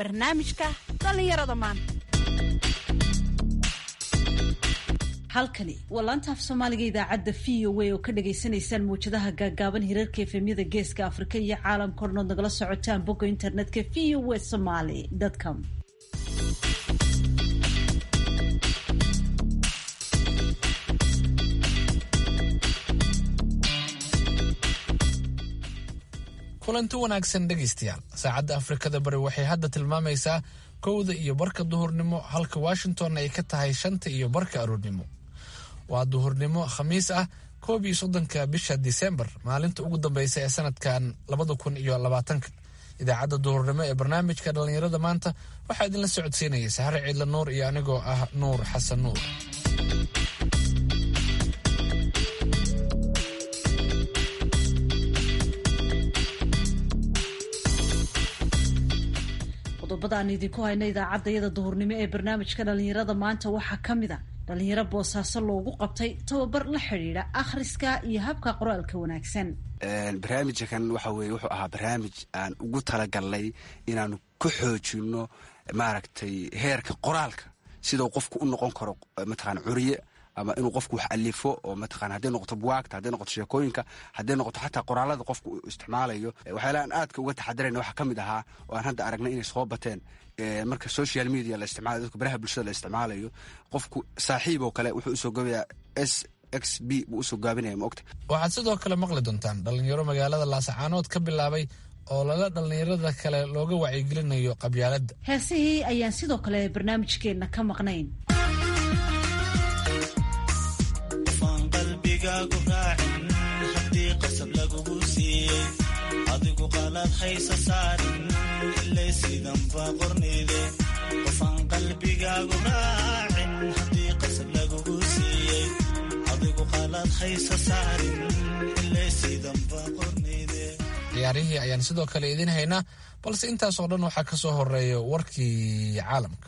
barnaamijka dhallinyarada maanta halkani waa laanta af soomaaliga idaacadda v o a oo ka dhagaysanaysaan mawjadaha gaagaaban hirarka efemyada geeska afrika iyo caalamka ornood nagala socotaan bogga internetka v o a somaly com kulanti wanaagsan dhegaystayaal saacadda afrikada bari waxay hadda tilmaamaysaa kowda iyo barka duhurnimo halka washington ay ka tahay shanta iyo barka aroornimo waa duhurnimo khamiis ah koob iyo soddonka bisha disembar maalinta ugu dambeysa ee sanadkan labada kun iyo labaatanka idaacadda duhurnimo ee barnaamijka dhallinyarada maanta waxaa idinla socodsiinaya saxare ciidla nuur iyo anigoo ah nuur xasan nuur qodobada aan idinku hayna idaacaddayada duhurnimo ee barnaamijka dhallinyarada maanta waxaa ka mid a dhallinyaro boosaaso loogu qabtay tababar la xidhiidha akhriska iyo habka qoraalka wanaagsan barnaamijkan waxa weye wuxuu ahaa barnaamij aan ugu talagalnay inaanu ku xoojino maaragtay heerka qoraalka sidau qofku u noqon karo mataqana curiye ama inuu qofku wax alifo oo mataqana hadday noqoto buwaagta hadday noqoto sheekooyinka hadday noqoto xataa qoraalada qofku uu isticmaalayo waxyaalaha aan aadka uga taxadirayna waxaa ka mid ahaa oo aan hadda aragnay inay soo bateen marka social media la isticmaalayo dadka baraha bulshada la isticmaalayo qofku saaxiib oo kale wuxuu usoo gabayaa s x b buu usoo gaabinaya maogta waxaad sidoo kale maqli doontaan dhallinyaro magaalada laasacaanood ka bilaabay oo laga dhallinyarada kale looga wacyigelinayo qabyaaladda heesihii ayaan sidoo kale barnaamijkeenna ka maqnayn hadii qasab lagugu siiyey adigu qalaad haysa saarin ilay sidanba qornide qofaan qalbigaagu raacin hadii qasab lagugu siiyey adigu qalaad haysa saarin ilay sidanba qornide ciyaarihii ayaan sidoo kale idiin haynaa balse intaasoo dhan waxaa ka soo horeeya warkii caalamka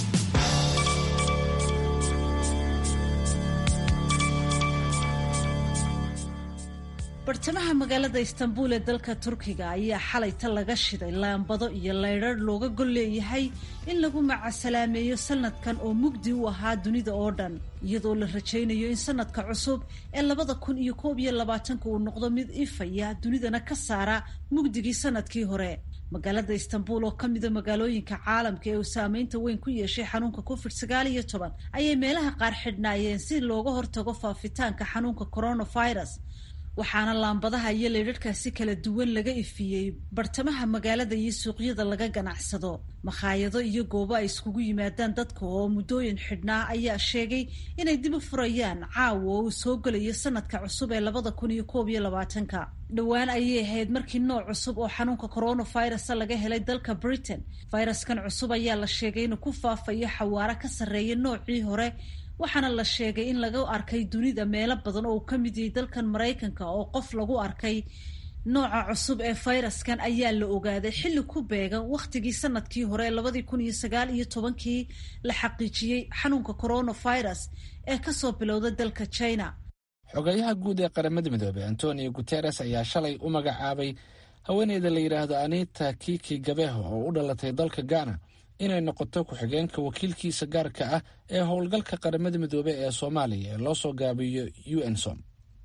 bartamaha magaalada istanbul ee dalka turkiga ayaa xalayta laga shiday laambado iyo laydrar looga gol leeyahay in lagu macasalaameeyo sanadkan oo mugdi u ahaa dunida oo dhan iyadoo la rajaynayo in sanadka cusub ee labada kun iyo koob iyo labaatanka uu noqdo mid ifaya dunidana ka saara mugdigii sanadkii hore magaalada istanbul oo ka mida magaalooyinka caalamka ee uu saameynta weyn ku yeeshay xanuunka covid sagaal iyo toban ayay meelaha qaar xidhnaayeen si looga hortago faafitaanka xanuunka coronavirus waxaana laambadaha iyo leydharhkaasi kala duwan laga ifiyey bartamaha magaalada iyo suuqyada laga ganacsado makhaayado iyo goobo ay iskugu yimaadaan dadka oo muddooyin xidhnaa ayaa sheegay inay dib u furayaan caawa oo uu soo gelayo sanadka cusub ee labada kun iyo koob iyo labaatanka dhowaan ayay ahayd markii nooc cusub oo xanuunka coronavirusa laga helay dalka britain fayraskan cusub ayaa la sheegay inuu ku faafayo xawaaro ka sarreeya noocii hore waxaana la sheegay in laga arkay dunida meelo badan oo uu ka mid yahay dalkan maraykanka oo qof lagu arkay nooca cusub ee fayraskan ayaa la ogaaday xilli ku beegan wakhtigii sanadkii hore labadii kun iyo sagaal iyo tobankii la xaqiijiyey xanuunka coronavirus ee kasoo bilowda dalka china xogeyaha guud ee qaramada midoobey antonio guteres ayaa shalay u magacaabay haweeneyda la yidhaahdo anita kiki gabeho oo u dhalatay dalka ghana inay noqoto ku-xigeenka wakiilkiisa gaarka ah ee howlgalka qaramada midoobey ee soomaaliya ee loo soo gaabiyo u n som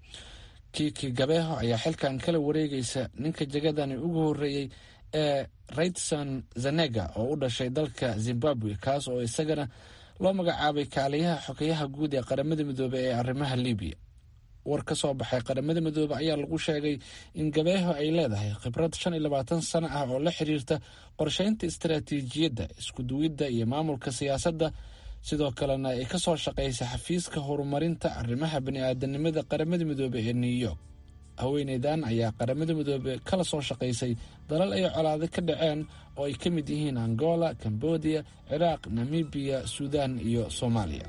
kiki gabeho ayaa xilkan kala wareegaysa ninka jegadani ugu horreeyey ee raydson zanega oo u dhashay dalka zimbabwe kaas oo isagana loo magacaabay kaaliyaha xogeyaha guud ee qaramada midoobey ee arrimaha libiya war ka soo baxay qaramada midoobe ayaa lagu sheegay in gabeeho ay leedahay khibrad shan iyo labaatan sano ah oo la xiriirta qorsheynta istaraatiijiyadda iskuduwidda iyo maamulka siyaasadda sidoo kalena ay kasoo shaqaysay xafiiska horumarinta arrimaha bani-aadanimada qaramada midoobe ee new york haweeneydan ayaa qaramada midoobe kala soo shaqaysay dalal ay colaado ka dhaceen oo ay ka mid yihiin angola cambodia ciraaq namibiya suudaan iyo soomaaliya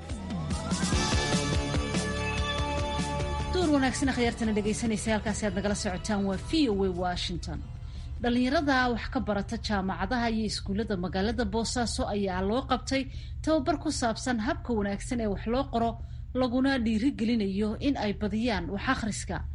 duur wanaagsan akhyaartana dhegaysanaysa halkaasi aad nagala socotaan waa v o a washington dhallinyarada wax ka barata jaamacadaha iyo iskuullada magaalada boosaaso ayaa loo qabtay tababar ku saabsan habka wanaagsan ee wax loo qoro laguna dhiirigelinayo in ay badiyaan wax akhriska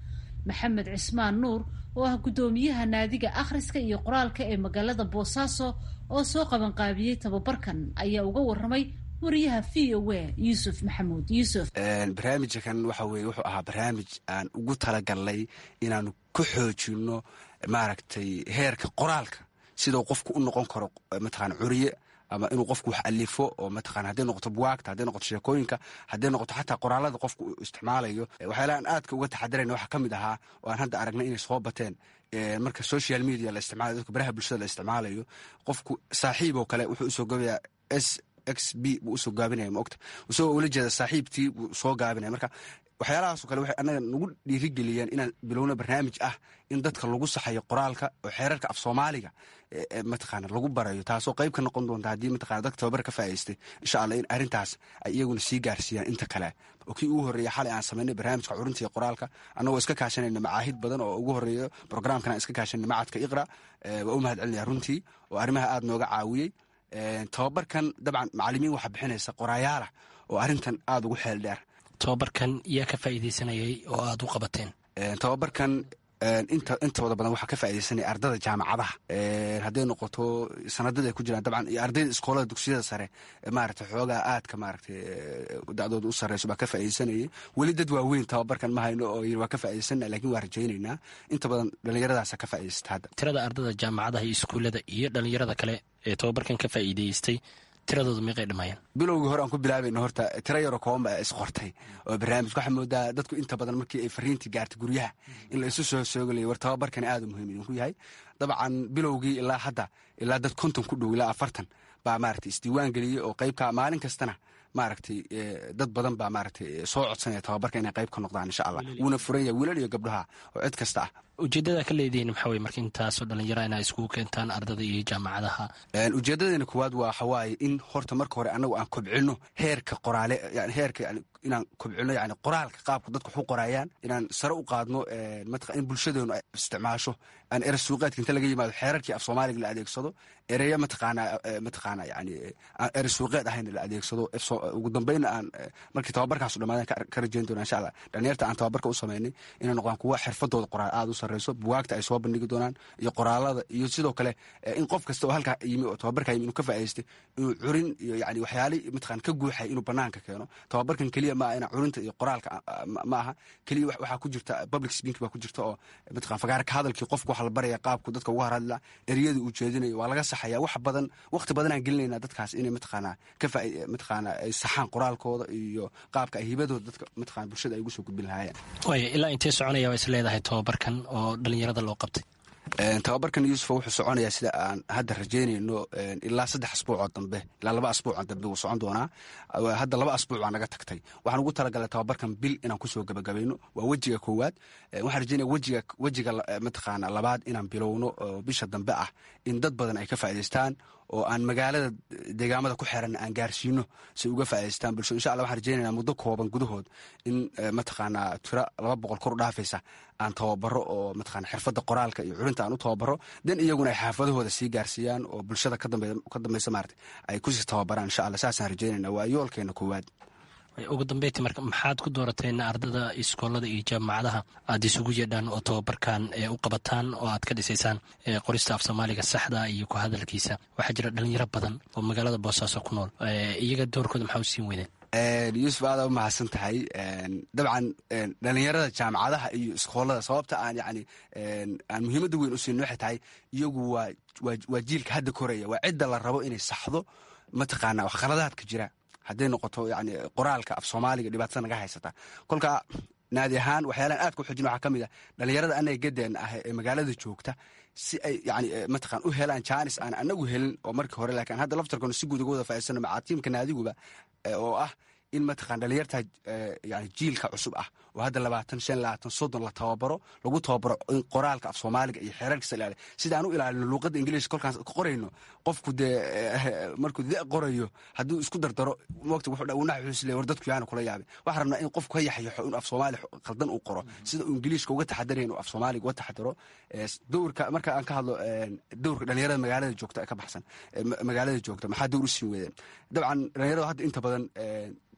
maxamed cismaan nuur oo ah guddoomiyaha naadiga akhriska iyo qoraalka ee magaalada boosaaso oo soo qabanqaabiyey tababarkan ayaa uga waramay wariyaha v o a yuusuf maxamuud yuusuf barnaamijkan waxa weye wuxuu ahaa barnaamij aan ugu talagalnay inaanu ku xoojino maaragtay heerka qoraalka sidau qofku u noqon karo mataqana curiye ama inuu qofku wax alifo oo mataqana hadday noqoto buwaagta hadday noqoto sheekooyinka hadday noqoto xataa qoraalada qofku uu isticmaalayo waxyaalaha aan aadka uga taxadirayna waxaa ka mid ahaa oo aan hadda aragnay inay soo bateen marka social media la isticmaalayo dadka baraha bulshada la isticmaalayo qofku saaxiib oo kale wuxuu usoo gabayaa s x b buu usoo gaabinaya maogta isagoo ula jeeda saaxiibtii buu soo gaabinaya marka waxyaalahaasoo kale waxay annaga nagu dhiirigeliyeen inaan bilowno barnaamij ah in dadka lagu saxayo qoraalka oo xeerarka af soomaaliga mataqaana lagu barayo taasoo qayb ka noqon doonta haddii mataqana dadka tababar ka faa'idaystay insha allah in arrintaas ay iyaguna sii gaarsiiyaan inta kale oo kii ugu horreeya xalay aan samaynay barnaamijka curinta iyo qoraalka annagoo iska kaashanayna macaahid badan oo ugu horreeyo programkan aan iska kaashanay macadka iqra waa u mahad celinaya runtii oo arrimaha aada nooga caawiyey tababarkan dabcan macalimiin waxaa bixinaysa qoraayaala oo arrintan aada ugu xeel dheer tababarkan yaa ka faa'iidaysanayay oo aada u qabateen tababarkan inta intooda badan waxaa ka faaidaysanaya ardada jaamacadaha hadday noqoto sanadada ay ku jiraan dabcan iyo ardayda iskoolada dugsiyada sare maarata xoogaa aadka maarata dacdooda u sareyso baa ka faaidaysanayay weli dad waaweyn tababarkan ma hayno oo waa ka faa'idaysana lakin waa rajaynaynaa inta badan dhallinyaradaasa ka faa'idaysata hadda tirada ardada jaamacadaha iyo iskuullada iyo dhallinyarada kale ee tababarkan ka faa'iidaystay tiradooda meeqay dhamayaan bilowgii hore aan ku bilaabayno horta tiro yaroo kooban baa isqortay oo barnaamijka waxaa moodaa dadku inta badan markii ay fariintii gaartay guryaha in la isu soo soogalayo war tababarkani aada u muhiim idinku yahay dabcan bilowgii ilaa hadda ilaa dad konton ku dhow ilaa afartan baa maaragtay isdiiwaan geliyey oo qaybka maalin kastana maaragtay dad badan baa maaragtay soo codsanaya tababarka inay qayb ka noqdaan insha allah wuuna furan yahay wiilal iyo gabdhaha oo cid kasta ah ujeeddada ka leedihiin maxaa weye marka intaasoo dhallinyara inaa iskugu keentaan ardada iyo jaamacadaha ujeedadeena koowaad waa waxawaaye in horta marka hore annagu aan kobcino heerka qoraale yani heerka yani inaan kobcino yani qoraalka qaabka dadku wax u qoraayaan inaan sare u qaadno mataq in bulshadeenu ay isticmaasho aan ere suuqeedka inta laga yimaado xeerarkii af soomaaliga la adeegsado ereya mataqaana mataqaana yani aan ere suuqeed ahayn la adeegsado ugu dambeynna aan markii tababarkaasu dhamaadan ka rajayn doona insha allah dhalinyarta aan tababarka u sameynay inay noqdaan kuwa xirfadooda qoraal aada u sareyso buwaagta ay soo bandhigi doonaan iyo qoraalada iyo sidoo kale in qof kasta oo halkaa yimi oo tababarka yimi inuu ka faa'idaystay inuu curin iyo yani waxyaali mataqaan ka guuxay inuu banaanka keeno tababarkan keliya ma aha inaa curinta iyo qoraalka ma aha keliya waxaa ku jirta public speaking baa ku jirta oo mataqan fagaara ka hadalkii qofku waxa la baraya qaabku dadka uga hadla ereyada uu jeedinayo waa laga saxaya wax badan waqti badan aan gelinayna dadkaas inay mataqaana ka faa mataqaana ay saxaan qoraalkooda iyo qaabka ay hibadooda dadka mataqana bulshada ay ugu soo gudbin lahaayeen waaya ilaa intee soconaya waa is leedahay tababarkan oo dhalinyarada loo qabtay tababarkan yuusuf wuxuu soconayaa sida aan hadda rajaynayno ilaa saddex asbuucoo dambe ilaa laba asbuucoo dambe wuu socon doonaa hadda laba asbuuc baa naga tagtay waxaan ugu talagalay tababarkan bil inaan kusoo gabagabayno waa wejiga koowaad waxaan rajaynaya wejiga wejiga mataqaana labaad inaan bilowno oo bisha dambe ah in dad badan ay ka faa'idaystaan oo aan magaalada deegaamada ku xeran aan gaarsiino si uga faa'idaystaan bulshada insha allah waxaan rajaynayna muddo kooban gudahood in mataqaanaa tiro laba boqol kor u dhaafaysa aan tababaro oo mataqana xirfadda qoraalka iyo curinta aan u tababaro dan iyaguna ay xaafadahooda sii gaarsiiyaan oo bulshada ka dambaysa maarata ay kusii tababaraan insha allah saasaan rajaynayna waa yoolkeena koowaad ugu dambeyti marka maxaad ku doorateen ardada iskoolada iyo jaamacadaha aad isugu yeedhaan oo tababarkan u qabataan oo aad ka dhisaysaan qorista af soomaaliga saxda iyo ku hadalkiisa waxaa jira dhalinyaro badan oo magaalada boosaaso ku nool iyaga doorkooda maxaa u siin weydeen yuusuf aada u mahadsan tahay dabcan dhalinyarada jaamacadaha iyo iskoolada sababta aan yani aan muhiimadda weyn u siin waxay tahay iyagu waa waa jiilka hadda koraya waa cidda la rabo inay saxdo mataqaana wax khaladaadka jira hadday noqoto yani qoraalka af soomaaliga dhibaatada naga haysata kolka naadi ahaan waxyaalaan aadka u xojin waxaa ka mid ah dhalinyarada anaga gadeena ah ee magaalada joogta si ay yani mataqan u helaan jaanis aan anagu helin oo markii hore laakiin hadda laftarkanu si guud uga wada faa'idaysano macaa tiimka naadiguba oo ah in mataqan dhalinyarta yani jiilka cusub ah oo hadda labaatan shan labaatan soddon la tababaro lagu tababaro in qoraalka af soomaaliga iyo xeerarkiisa ilaaliya sida aan u ilaalino luuqadda ingiliiska kolkaas qorayno qofku dee markuu de qorayo hadduu isku dardaro mogta wuxuu nax xuusle war dadku yaana kula yaabay waxaan rabnaa in qofku ka yaxyaxo inuu af soomaali khaldan uu qoro sida uu ingiliishka uga taxadarayo inuu af soomaaliga uga taxadaro dowrka marka aan ka hadlo dowrka dhalinyarada magaalada joogta ka baxsan magaalada joogta maxaa dowr u siin weydeen dabcan dhalinyarada hadda inta badan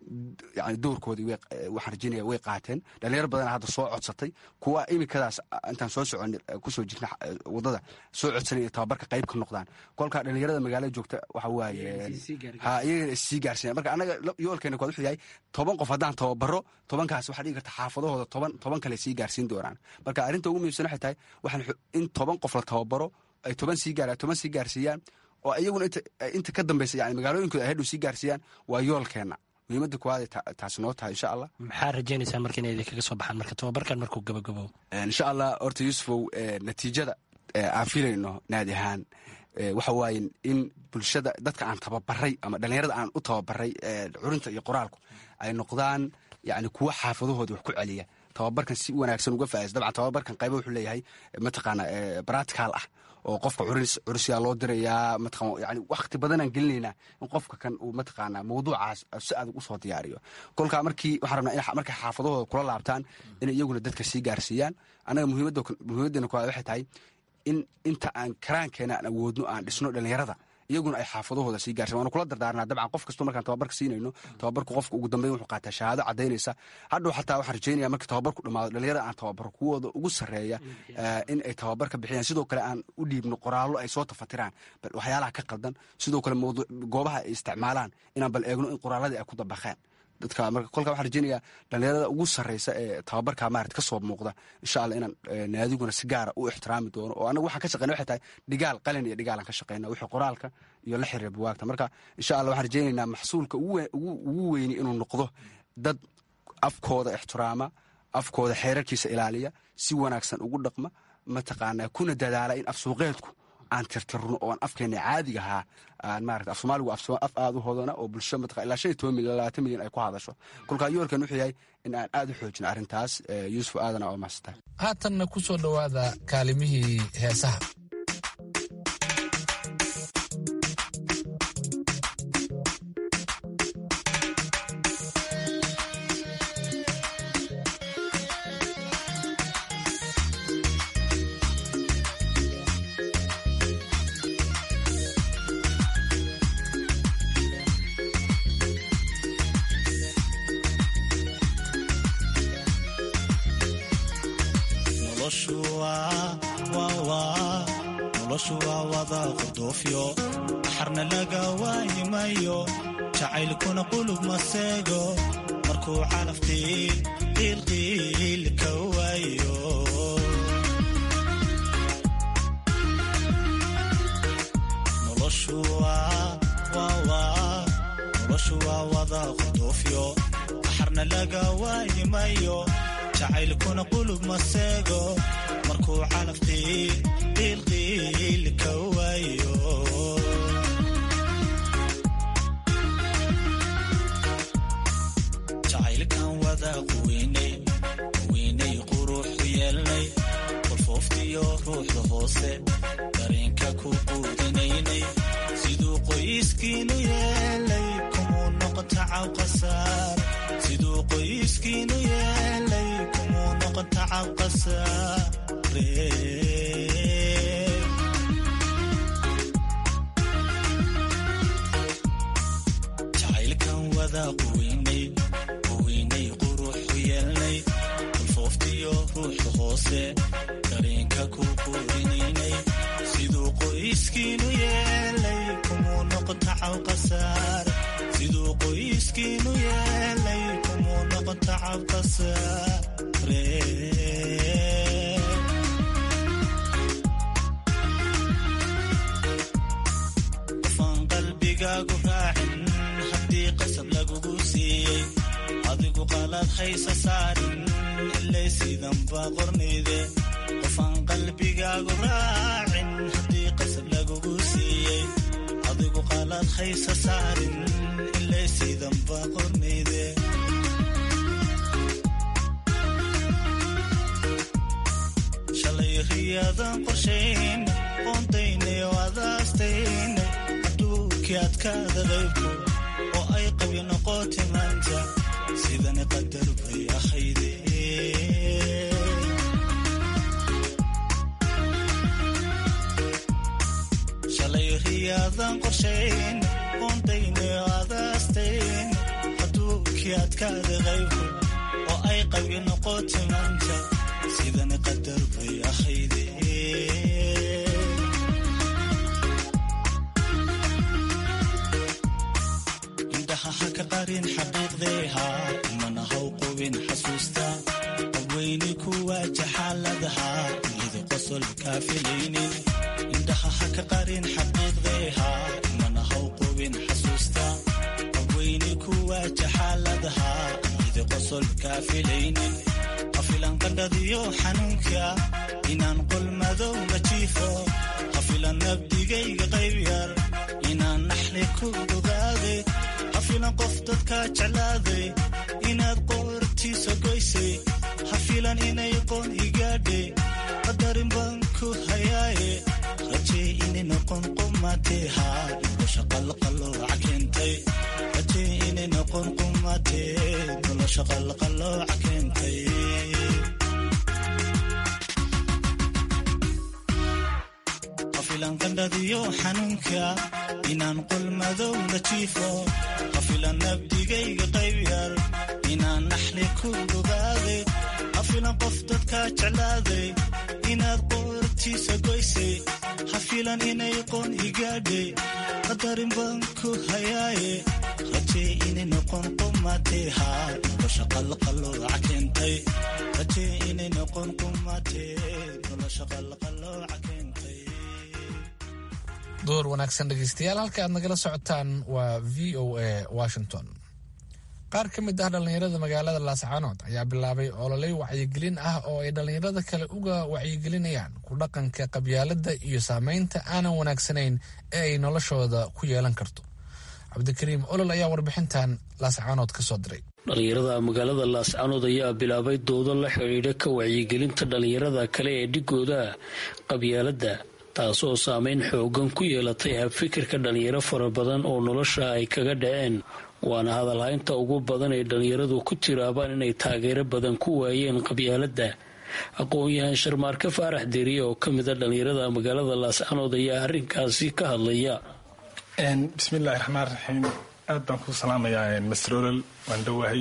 yani doorkoodii waxaan rajinaya way qaateen dhalinyaro badana hadda soo codsatay kuwa imikadaas intaan soo socon kusoo jirna wadada soo codsanay inay tababarka qayb ka noqdaan kolkaa dhalinyarada magaalada joogta waxa waaye ha iyagana issii gaarsiiyan marka annaga yoolkeena kuwaad wuxuu yahay toban qof haddaan tababaro tobankaas waxaa dhigi karta xaafadahooda toban toban kale sii gaarsiin doonaan marka arrinta ugu muhiimsan waxay tahay waxaan in toban qof la tababaro ay toban sii gaar toban sii gaarsiiyaan oo iyaguna inta ka dambeysa yani magaalooyinkooda ay hadhow sii gaarsiiyaan waa yoolkeena muhiimada kuwaad taasi noo tahay insha allah maxaa rajaynaysaa marka inay idinkaga soo baxaan marka tababarkan markuu gabagabo insha allah horta yuusufow natiijada aan filayno naadi ahaan waxa waaye in bulshada dadka aan tababaray ama dhalinyarada aan u tababaray curinta iyo qoraalku ay noqdaan yani kuwa xaafadahooda wax ku celiya tababarkan si wanaagsan uga faa'is dabcan tababarkan qayba wuxuu leeyahay mataqaana baratical ah oo qofka curis curusyaa loo dirayaa mataqan yani wakhti badanaan gelinaynaa in qofka kan uu mataqaana mawduucaas si adag usoo diyaariyo kolkaa markii waxaan rabnaa in markay xaafadahooda kula laabtaan in iyaguna dadka sii gaarsiiyaan annaga muhiimaddeena kuwaad waxay tahay in inta aan karaankeena aan awoodno aan dhisno dhalinyarada iyaguna ay xaafadahooda sii gaarsan waanu kula dardaarnaa dabcan qof kastoo markaan tababarka siinayno tababarku qofka ugu dambeyn wuxuu qaataa shahaado caddaynaysa hadhow xataa waxaan rajaynaya marka tababarku dhammaado dhalinyarada aan tababaro kuwooda ugu sarreeya in ay tababar ka bixiyaan sidoo kale aan u dhiibno qoraallo ay soo tafatiraan bal waxyaalaha ka qaldan sidoo kale goobaha ay isticmaalaan inaan bal eegno in qoraalladii ay ku dabaqeen dadka marka kolkaa waxaan rajeynayaa dhalinyarada ugu sarreysa ee tababarka maarat ka soo muuqda insha allah inaan naadiguna si gaara u ixtiraami doono oo anagu waxaan ka shaqeyna waxay tahay dhigaal qalin iyo dhigaalaan ka shaqeyna wixii qoraalka iyo la xiriira buwaagta marka insha allah waxaan rajeynaynaa maxsuulka ugu weyni inuu noqdo dad afkooda ixtiraama afkooda xeerarkiisa ilaaliya si wanaagsan ugu dhaqma mataqaanaa kuna dadaala in af suuqeedku aan tirtirno oo aan afkeena caadiga ahaa aan maarata af soomaaligu af aada u hodana oo bulsho mataqan ilaa shan iyo toban milyan labaatan milyan ay ku hadasho kolkaa yoolkan wuxuu yahay in aan aada u xoojino arrintaas yuusuf aadana oo maasanta haatanna ku soo dhowaada kaalimihii heesaha noloshu waa wada qurdoofyo xarna laga waayimayo jacaylkuna qulub maseego markuu calaf qiilqiil ka waayo noloshu waa wada qurdoofyo xarna laga waayimayo jacaylkuna qulub maseego markuu calaf qiilqiil ka waayo jacaylkan wada quweynay quweynay quruxu yeelnay qolfooftiyo ruuxda hoose dareenka ku quudinaynay siduu qoyskiinu yeelay kumuu noqota cawqasaar siduu qoyskiinu yeelay kumuu noqota cawqasaare jacaylkan wada quweynay quweynay quruxu yeelnay qolfooftiyo ruuxda hoose dareenka ku quudinaynay siduu qoyskiinu yeelay kumuu noqota cawqasaar siduu qoyskiinu yeelay kumuu noqota cawqasaare qofaan qalbigaagu raacin haddii qasab lagugu siiyey adigu qalaad haysa saarin ilay sidanba qornayde qofaan qalbigaagu raacin haddii qasab lagugu siiyey adigu qalaad haysa saarin ilay sidanba qornayde shalay riyaadan qorshayn qoontaynay oo adaastaynay adduunkii adkaada qaybku oo ay qabi noqoti maanta sidani qadar bay ahayde shalay riyaadan qorshayn qoontaynay oo adaastayn adduunkii ninkii adkaada qaybku oo ay qalbi noqotay maanta sidani qadar bay ahayde indhaha ha ka qarin xaqiiqdeeha mana haw qubin xasuusta qabweyni ku waaja xaaladaha iyada qosol kaa filaynin indhaha ha ka qarin xaqiiqdeeha mana haw qubin xasuusta qabweyni ku waaja xaaladaha iyada qosol kaa filaynin hafilan qandhadiyo xanuunka inaan qol madow la jiifo hafilan nabdigayga qayb yar inaan naxli ku ogaaday hafilan qof dadkaa jeclaaday inaad qoortiisa goysay hafilan inay qoon igaadhe qadarin baan ku hayaaye rajee inay noqon qumatee haa nolosha qalqalooca keentay rajee inay noqon qumatee nolosha qalqalooca keentay hafilan qandhadiyo xanuunka inaan qol madow la jiifo hafilan nabdigayga qayb yar inaan naxli ku ogaaday hafilan qof dadkaa jeclaaday inaad qoortiisa goysay hafilan inay qoon igaadhe qadarin baan ku hayaaye rajee inay noqon qumatee haa nolosha qalqalooca keentay rajee inay noqon qumatee nolosha qalqalooca keentay door wanaagsan dhegeystayaal halka aad nagala socotaan waa v o a washington qaar ka mid ah dhallinyarada magaalada laascaanood ayaa bilaabay ololey wacyigelin ah oo ay dhallinyarada kale uga wacyigelinayaan ku dhaqanka qabyaaladda iyo saameynta aanan wanaagsanayn ee ay noloshooda ku yeelan karto cabdikariim olol ayaa warbixintan laascaanood ka soo diray dhallinyarada magaalada laascaanood ayaa bilaabay doodo la xidhiidha ka wacyigelinta dhallinyarada kale ee dhigooda qabyaaladda taasoo saameyn xoogan ku yeelatay habfikirka dhalinyaro fara badan oo nolosha ay kaga dhaceen waana hadalhaynta ugu badan ay dhalinyaradu ku tiraabaan inay taageero badan ku waayeen qabyaaladda aqoon-yahan sharmaarke faarax deriye oo ka mid a dhalinyarada magaalada laascanood ayaa arrinkaasi ka hadlaya bismillahi raxmaan raxiim aad baan ku salaamayaa master olol waan dhowahay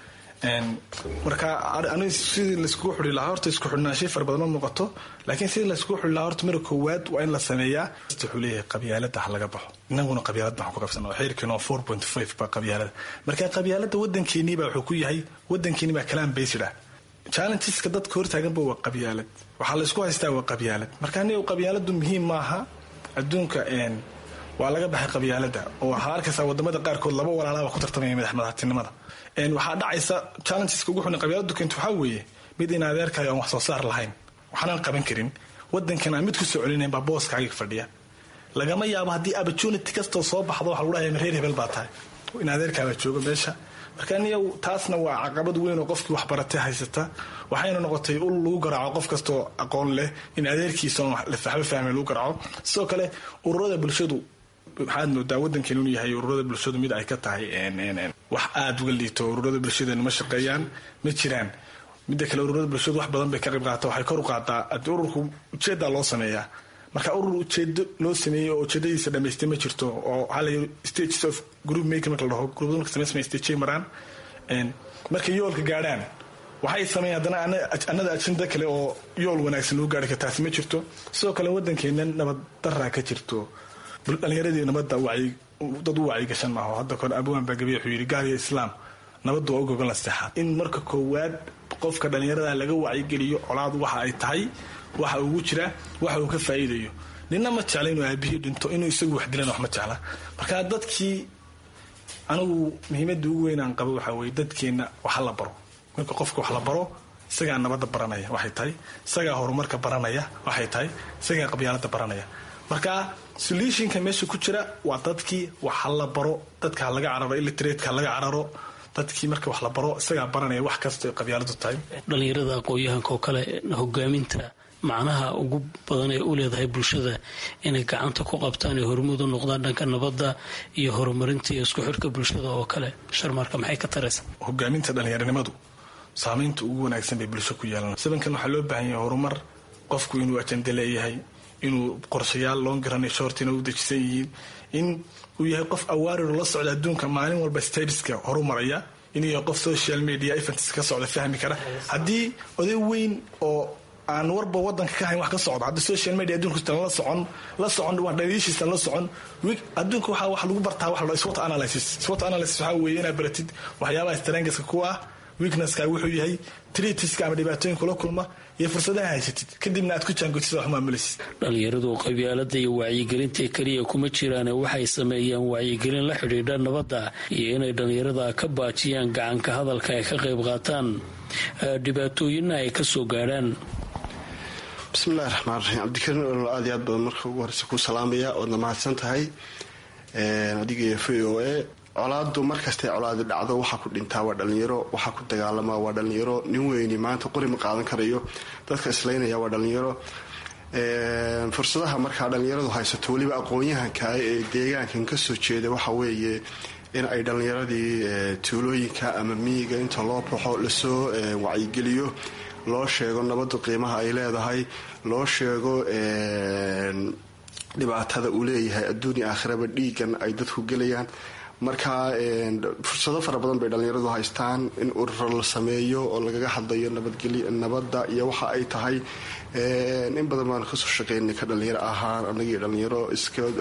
marka sidii laiskugu xuri lahaa horta isku xidhnaanshay fara badan ma muuqato laakiin sidii laiskugu xuri lahaa horta mara koowaad waa in la sameeyaa wuxuu leeyahay qabyaalada ha laga baxo inaguna qabyaalad baan ku qabsana xeerkiino four point five baa qabyaalada marka qabyaalada wadankeennii baa wuxuu ku yahay wadankeennii baa kalaan based ah challengeska dadka hortaaganba waa qabyaalad waxaa laysku haystaa waa qabyaalad marka aniga qabyaaladu muhiim maaha adduunka waa laga baxay qabyaalada oo waxaa arkaysaa wadamada qaarkood laba walaalaaba ku tartamaya madaxtinimada waxaa dhacaysa challengeska ugu xun qabyaaladu keento waxaa weeye mid in adeerkayo aan wax soo saar lahayn waxaanan qaban karin wadankan aan mid ku soo celinayn baa booskaaga fadhiya lagama yaabo haddii opportunity kastoo soo baxdo waxa lagu dhahaya reer hebel baa tahay in adeerkaabaa jooga meesha marka aniga taasna waa caqabad weyn oo qofkii waxbaratay haysata waxayna noqotay ul lagu garaaco qof kastoo aqoon leh in adeerkiisa waxba fahmay lagu garaaco sidoo kale ururada bulshadu waxaad moodaa wadankeenu inuu yahay ururada bulshadu mid ay ka tahay wax aada uga liito ururada bulshadeenu ma shaqeeyaan ma jiraan midda kale ururada bulshadu wax badan bay ka qayb qaata waxay kor u qaataa ururku ujeedaa loo sameeyaa marka urur ujeedo loo sameeyey oo ujeedadiisa dhamaystay ma jirto oo waxaa la stages of group maker marka la dhaho gruubada marka samaysmaya stage maraan markay yoolka gaadhaan waxay sameeyeen haddana anada ajenda kale oo yool wanaagsan lagu gaari kara taasi ma jirto sidoo kale wadankeena nabad daraa ka jirto dhalinyaradii nabadda dad u wacyi gashan maaho hadda kore abwaan baa gabiya wuxuu yidhi gaaliya islaam nabadda waa u gogon la seexaad in marka koowaad qofka dhalinyarada laga wacyigeliyo colaad waxa ay tahay waxa ugu jira waxa uu ka faa'iidayo nina ma jecla inuu aabihii dhinto inuu isagu wax dilan wax ma jecla marka dadkii anigu muhiimadda ugu weyn aan qabo waxaa weye dadkeenna waxa la baro marka qofka wax la baro isagaa nabadda baranaya waxay tahay isagaa horumarka baranaya waxay tahay isagaa qabyaalada baranaya marka solutionka meesha ku jira waa dadkii wax ha la baro dadka ha laga cararo illiteratka ha laga cararo dadkii marka wax la baro isagaa baranaya wax kasta ay qabyaaladu tahay dhalinyarada aqoon-yahanka oo kale hogaaminta macnaha ugu badan ee u leedahay bulshada inay gacanta ku qabtaan ee hormuud u noqdaan dhanka nabadda iyo horumarinta iyo isku xidhka bulshada oo kale sharmaarka maxay ka taraysa hogaaminta dhalinyaranimadu saamaynta ugu wanaagsan bay bulsho ku yeelan sabankan waxaa loo baahan yahay horumar qofku inuu ajende leeyahay inuu qorshayaal loo garanay shoortina u dejisan yihiin in uu yahay qof awaariro la socda adduunka maalin walba stabiska horumaraya inuu qof social media events ka socda fahmi kara haddii oday weyn oo aan warba wadanka ka hayn wax ka socdo haddii social media adduunka la socon la socon waa dhaliishiisa la socon adduunka waxaa wax lagu bartaa wax la SWOT analysis SWOT analysis waxaa weeye inaad baratid waxyaabaha strengthska ku ah weaknesska wuxuu yahay treatiska ama dhibaatooyinka la kulma iyo fursadaha haysatid kadibna aad ku jaangotid wax maamulaysid dhalinyaradu qabyaalada iyo wacyigelinta keliya kuma jiraane waxay sameeyaan wacyigelin la xidhiidha nabadda iyo inay dhalinyarada ka baajiyaan gacanka hadalka ay ka qayb qaataan dhibaatooyinna ay ka soo gaadhaan bismillahi raxmaan raxiim cabdikariin olol aad iyo aad badan marka ugu horeysa ku salaamaya oodna mahadsan tahay adiga iyo v o a colaadu markastay colaadi dhacdo waxaa ku dhintaa waa dhalinyaro waxaa ku dagaalamaa waa dhalinyaro nin weyni maanta qori ma qaadan karayo dadka islaynaya waa dhalinyaro fursadaha markaa dhalinyaradu haysato weliba aqoon-yahanka ee deegaankan kasoo jeeda waxa weeye in ay dhalinyaradii tuulooyinka ama miyiga inta loo baxo lasoo wacyigeliyo loo sheego nabadu qiimaha ay leedahay loo sheego dhibaatada uu leeyahay adduunya aakhiraba dhiigan ay dadku gelayaan marka fursado fara badan bay dhalinyaradu haystaan in ururo la sameeyo oo lagaga hadlayo nabadda iyo waxa ay tahay in badan baanu kasoo shaqeynay ka dhalinyaro ahaan anagii dhalinyaro iskood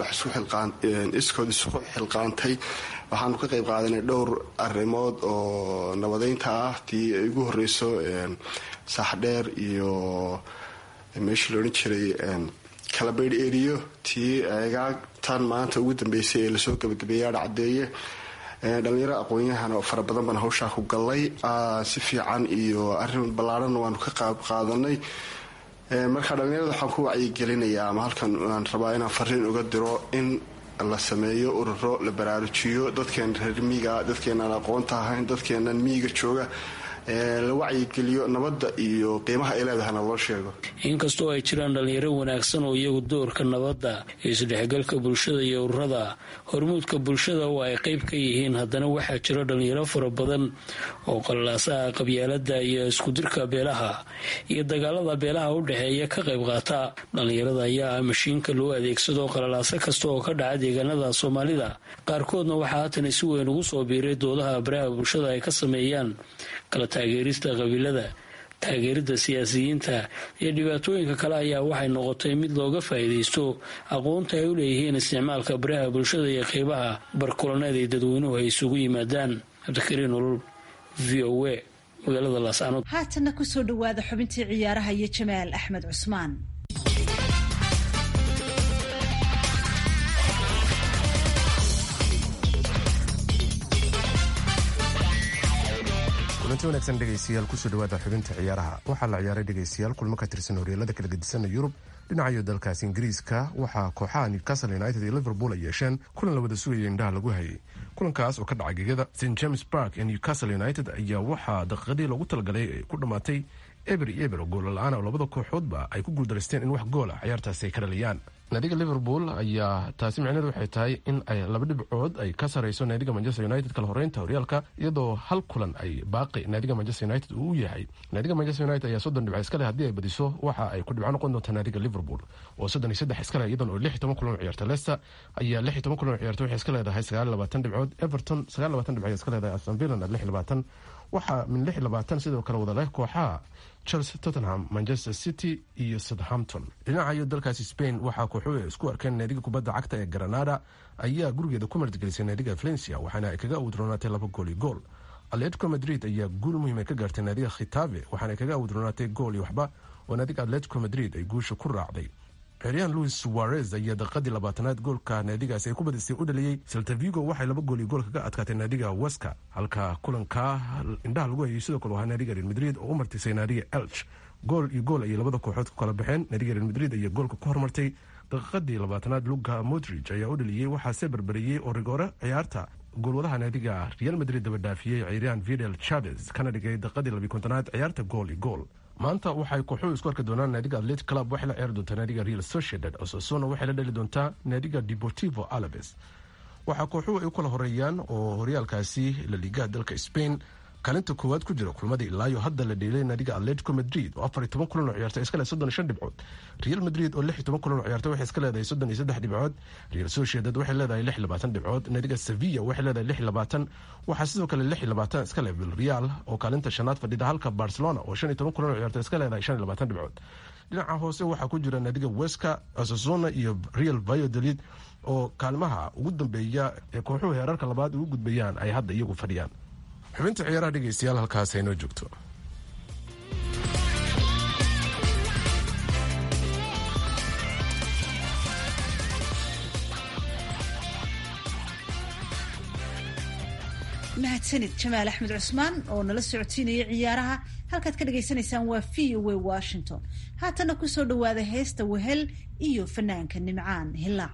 isku xilqaantay waxaanu ka qayb qaadanay dhowr arrimood oo nabadeynta ah tii ay ugu horeyso saaxdheer iyo meeshii laodhan jiray kalabaydh eriyo tii egaagtan maanta ugu dambeysay ee lasoo gabagabeeyaa dhacdeeye dhalinyaro aqoon-yahan oo fara badan baan hawshaa ku gallay si fiican iyo arrin ballaarhanna waanu ka qaab qaadanay marka dhalinyarada waxaan ku wacyigelinayaa ama halkan aan rabaa inaan fariin uga diro in la sameeyo ururo la baraarujiyo dadkeen reer miiga dadkeenaan aqoonta ahayn dadkeenan miiga jooga la wacyigeliyo nabadda iyo qiimaha ay leedahayna loo sheego inkastoo ay jiraan dhalinyaro wanaagsan oo iyagu doorka nabadda isdhexgalka bulshada iyo ururada hormuudka bulshada oo ay qayb ka yihiin haddana waxaa jira dhalinyaro fara badan oo qalalaasaha qabyaalada iyo iskudirka beelaha iyo dagaalada beelaha u dhexeeya ka qayb qaata dhalinyarada ayaa ah mashiinka loo adeegsado qalalaaso kasta oo ka dhaca deegaanada soomaalida qaarkoodna waxaa haatan si weyn ugu soo biiray doodaha baraha bulshada ay ka sameeyaan kala taageerista qabiilada taageerida siyaasiyiinta iyo dhibaatooyinka kale ayaa waxay noqotay mid looga faa'iidaysto aqoonta ay u leeyihiin isticmaalka baraha bulshada iyo qeybaha barkulaneed ay dadweynuhu ay isugu yimaadaan cabdikariin olol v o a magaalada laascanood haatanna kusoo dhowaada xubintii ciyaaraha iyo jamaal axmed cusmaan kulanti wanaagsan dhegaystayaal kusoo dhawaada xubinta ciyaaraha waxaa la ciyaaray dhegaystayaal kulmo ka tirsan horyaalada kala gedisan yurub dhinacayo dalkaasi ingiriiska waxaa kooxaha newcastle united iyo liverpool ay yeesheen kulan la wada sugaya indhaha lagu hayay kulankaas oo ka dhacay gegada st james park ee newcastle united ayaa waxaa daqiiqadii loogu talagalay ku dhammaatay eber iyo eber oo goola la-aan oo labada kooxoodba ay ku guuldareysteen in wax gool ah ciyaartaasi ay ka dhaliyaan naadiga liverpool ayaa taasi micneheed waxay tahay in ay laba dhibcood ay ka sarayso naadiga manchester united kala horeynta horyaalka iyadoo hal kulan ay baaqi naadiga manchester united uu u yahay naadiga manchester united ayaa soddon dhibco iskale haddii ay badiso waxa ay ku dhibco noqon doontaa naadiga liverpool oo soddon iyo saddex iskale iyadan oo lix iyo toban kulan oo ciyaarta leicester ayaa lix iyo toban kulan oo ciyaarta waxay iska leedahay sagaal iyo labaatan dhibcood everton sagaal iyo labaatan dhibcood iska leedahay aston villa lix iyo labaatan waxaa min lix iyo labaatan sidoo kale wada leh kooxaha chelsea tottenham manchester city iyo southampton dhinacayo dalkaasi spain waxaa kooxuhu isku arkeen naadiga kubadda cagta ee granada ayaa gurigeeda ku martigelisay naadiga valencia waxaana ay kaga awdroonaatay laba gool iyo gool atletico madrid ayaa guul muhiim ay ka gaartay naadiga khitave waxaana ay kaga awdroonaatay gool iyo waxba oo naadiga atletico madrid ay guusha ku raacday ciryaan louis suarez ayaa daqiiqadii labaatanaad goolka naadigaasi ay ku badisay u dhaliyey saltavigo waxay laba gool iyo gool kaga adkaatay naadiga weska halka kulanka indhaha lagu hayay sidoo kale ahaa naadiga real madrid oo u martisay naadiga elch gool iyo gool ayay labada kooxood ku kala baxeen naadiga real madrid ayaa goolka ku hormartay daqiiqadii labaatanaad luka modrig ayaa u dhaliyey waxaase barbariyey oo rigoore ciyaarta goolwadaha naadiga real madrid daba dhaafiyey ciryaan videl chaves kana dhigay daqiiqadii labiyi kontonaad ciyaarta gool iyo gool maanta waxay kooxuhu isku arki doonaan naadiga atletic club waxay la ciyaari doontaa naadiga real sociedad osasuna waxay la dheli doontaa naadiga deportivo alaves waxaa kooxuhu ay u kala horeeyaan oo horyaalkaasi la liigaha dalka spain kaalinta koowaad ku jira kulmadii ilaayo hadda la dheelay naadiga atletico madrid oo afar iyo toban kulan oo ciyaartay iska leh soddon iyo shan dhibcood real madrid oo lix iyo toban kulan oo ciyaartay waxay iska leedahay soddon iyo saddex dhibcood real sociedad waxay leedahay lix iyo labaatan dhibcood naadiga sevilla waxay leedahay lix iyo labaatan waxaa sidoo kale lix iyo labaatan iska leh vilreal oo kaalinta shanaad fadhida halka barcelona oo shan iyo toban kulan oo ciyaartay iska leedahay shan iyo labaatan dhibcood dhinaca hoose waxaa ku jira naadiga weska asasona iyo real valladolid oo kaalmaha ugu dambeeya ee kooxuhu heerarka labaad ugu gudbayaan ay hadda iyagu fadhiyaan xubinta ciyaaraha dhegeystayaal halkaas haynoo joogto mahadsanid jamaal axmed cusmaan oo nala socodsiinaya ciyaaraha halkaad ka dhagaysanaysaan waa v o a washington haatana kusoo dhowaada heesta wehel iyo fanaanka nimcaan hilaac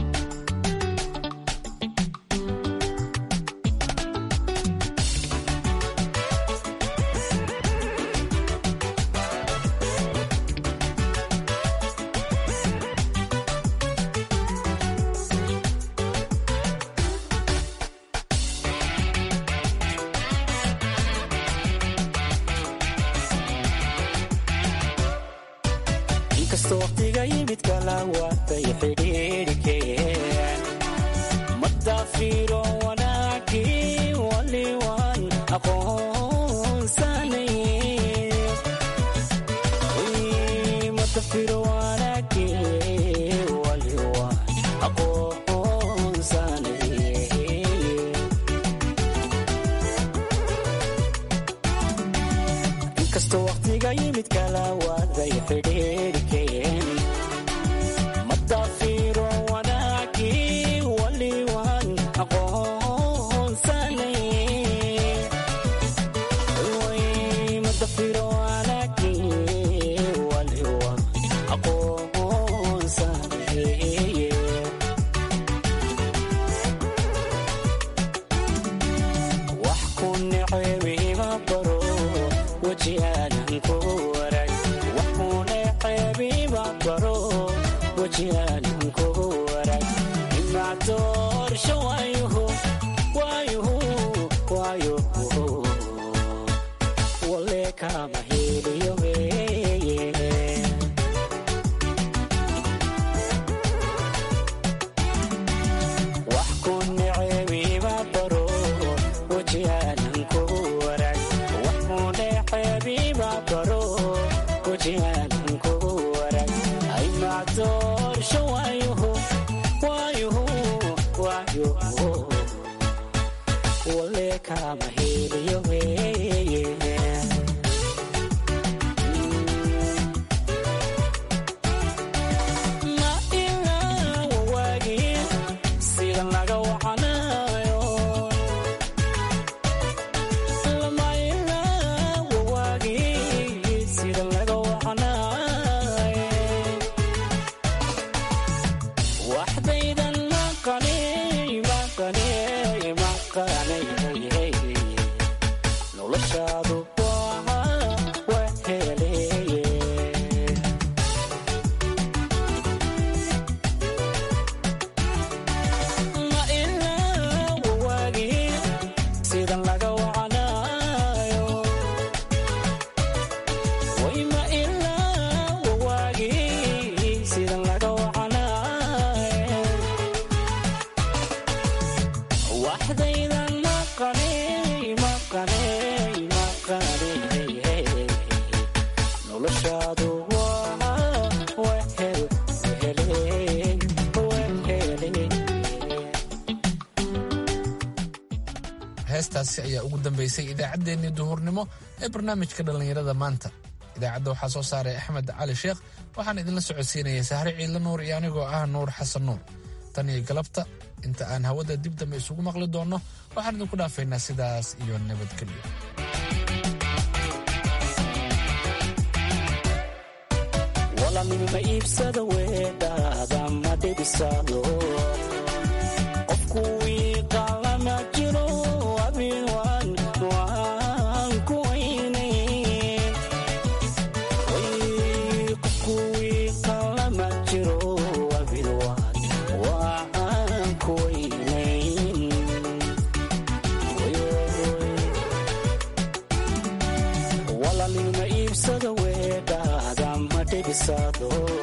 heestaasi ayaa ugu dambeysay idaacaddeenii duhurnimo ee barnaamijka dhallinyarada maanta idaacadda waxaa soo saaray axmed cali sheekh waxaan idinla socodsiinaya sahre ciidla nuur iyo anigoo ah nuur xasan nuur tan iyo galabta inta aan hawada dib dambe isugu maqli doonno waxaan idinku dhaafaynaa sidaas iyo nabadgelyo kisaado